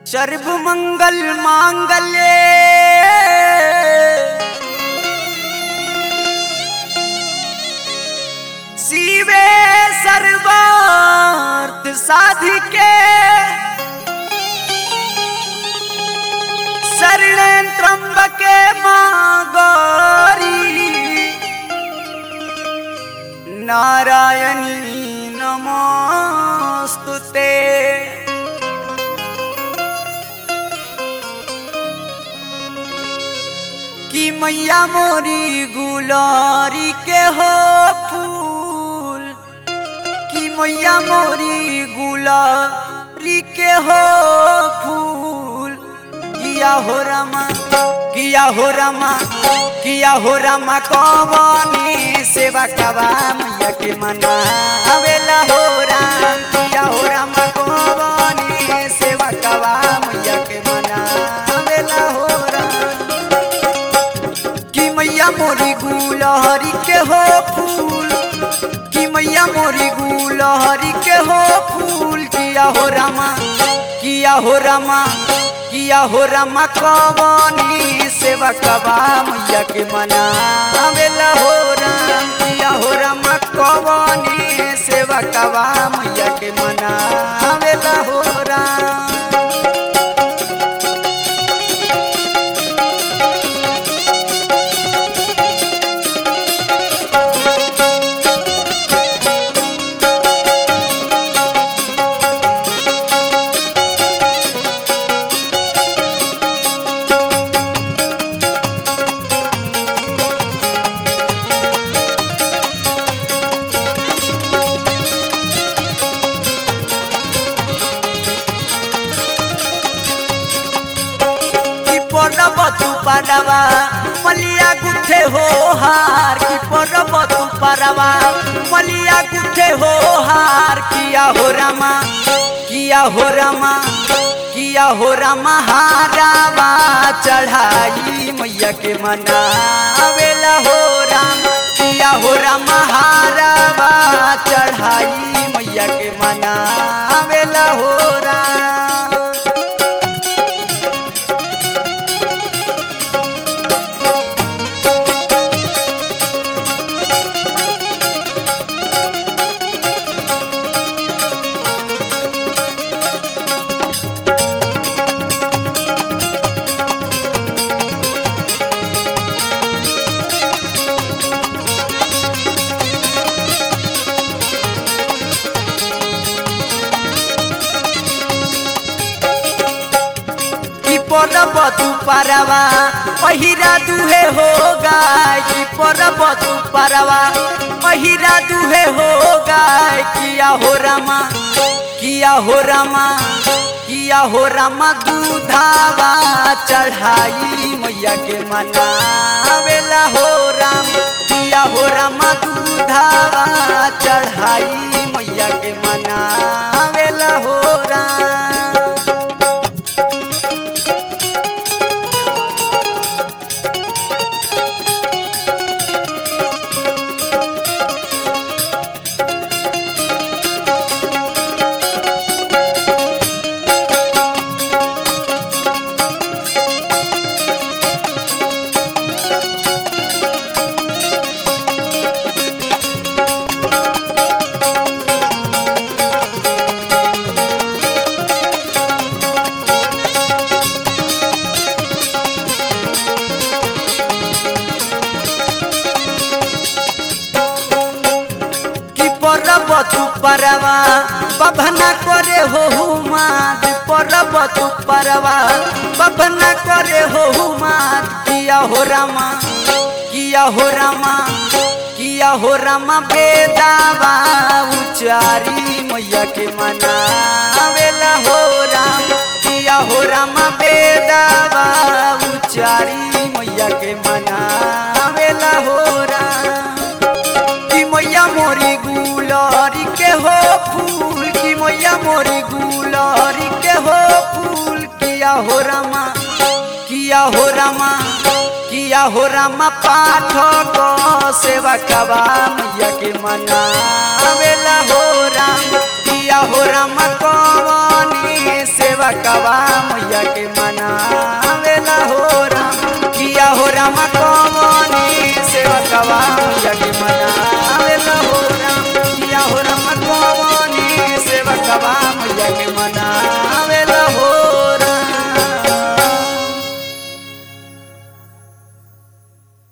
सर्वमंगल मांगल्ये शिवे सर्वार्थ साधिके शरण त्र्यंबके मां गौरी नारायणी नमोस्तुते कि मैया मोरी गुलारी के हो फूल कि मैया मोरी गुलारी के हो फूल किया हो रमा किया हो रमा किया हो रमा कवनी सेवा कवा मैया के मना अवेला हो राम किया हो रमा कवनी सेवा कवा मैया के मना अवेला हो राम कि मैया मोरी गुलहरी के हो फूल कि मैया मोरी गुलहरी के हो फूल किया हो रामा किया हो रामा किया हो रामा कवनी सेवा कबा मैया के मना अवेला हो राम किया हो रामा कवनी सेवा कबा मैया के मना अवेला हो राम की परब तू परवा मलिया गुथे हो हार की परब तू परवा मलिया गुथे हो हार किया हो रामा किया हो रामा किया हो रामा हारावा चढ़ाई मैया के मना अवेला हो राम किया हो रामा हारावा चढ़ाई मैया के मना अवेला हो राम की परब तू परवा पहिरा दुहे हो गाय की परब तू परवा पहिरा दुहे हो गाय किया हो रामा किया हो रामा किया हो रामा दूधावा चढ़ाई मैया के मना अवेला हो राम किया हो रामा दूधावा चढ़ाई मैया के मना अवेला हो राम কি পরব তু পারবা বাবনা করে হো হুমাদ পরব তু পারবা বাবনা করে হো হুমাদ কিয়া হো রামা কিয়া হো রামা কিয়া হো রামা বেদাবা উচারি मैया के मना अवेला हो राम किया हो रामा बेदावा उचारी मैया के मना अवेला हो राम कि मैया मोरी गुलरी के हो फूल कि मैया मोरी गुलरी के हो फूल किया हो रामा किया हो रामा किया हो रामा पाठ को सेवा कबा मैया के मना अवेला हो राम किया हो रामा कवनी सेवा सेवकवा मैया के मनावेला हो राम किया हो राम कवनी सेवकवा मैया के मना